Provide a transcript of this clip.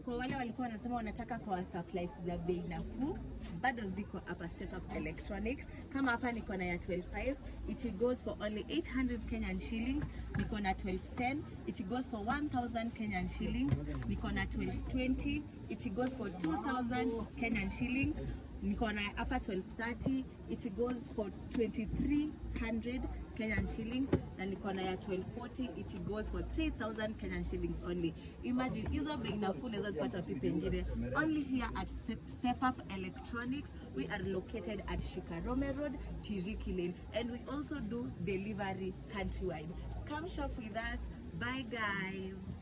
kwa wale walikuwa wanasema wanataka kwa supplies za bei nafuu bado ziko hapa Step Up Electronics. Kama hapa niko na ya 125 it goes for only 800 Kenyan shillings. Niko na 1210 it goes for 1000 Kenyan shillings. Niko na 1220 it goes for 2000 Kenyan shillings. Niko na hapa 1230 it goes for 2300 Kenyan shillings na niko na ya 1240 it goes for 3000 Kenyan shillings only. Imagine hizo bei nafuu unaweza zipata wapi pengine? Only here at Step Step Up Electronics. We are located at Shikarome Road, Tiriki Lane and we also do delivery countrywide. Come shop with us. Bye guys.